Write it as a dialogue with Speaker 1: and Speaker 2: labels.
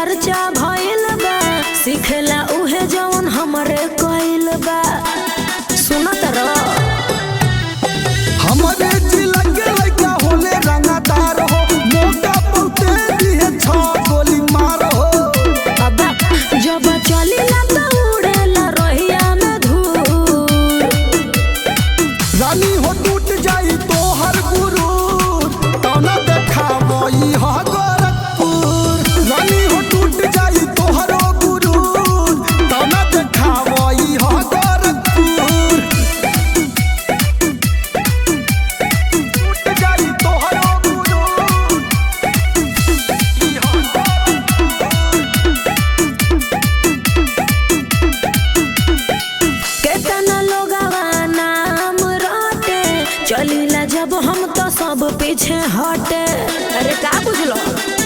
Speaker 1: चर्चा भइल बा सिखेला उहे जवन हमरे कइल बा सुनत रह
Speaker 2: हमारे जिला के लइका होले रंगदार हो मोटा बहुते दिहे छ गोली मार हो
Speaker 1: अब्बा जब चलिला त उड़ेला रहिया में धूर
Speaker 2: रानी हो टूट जाई तो हर गुरु तौना देखावई ह गोरखपुर रानी हो टूट जाई तो हर गुरु तौना देखावई ह गोरखपुर टूट जाई तो हर गुरु
Speaker 1: केतना लोगवा नाम रटे चलिला जब हम तो सब पीछे हटे अरे का बुझलो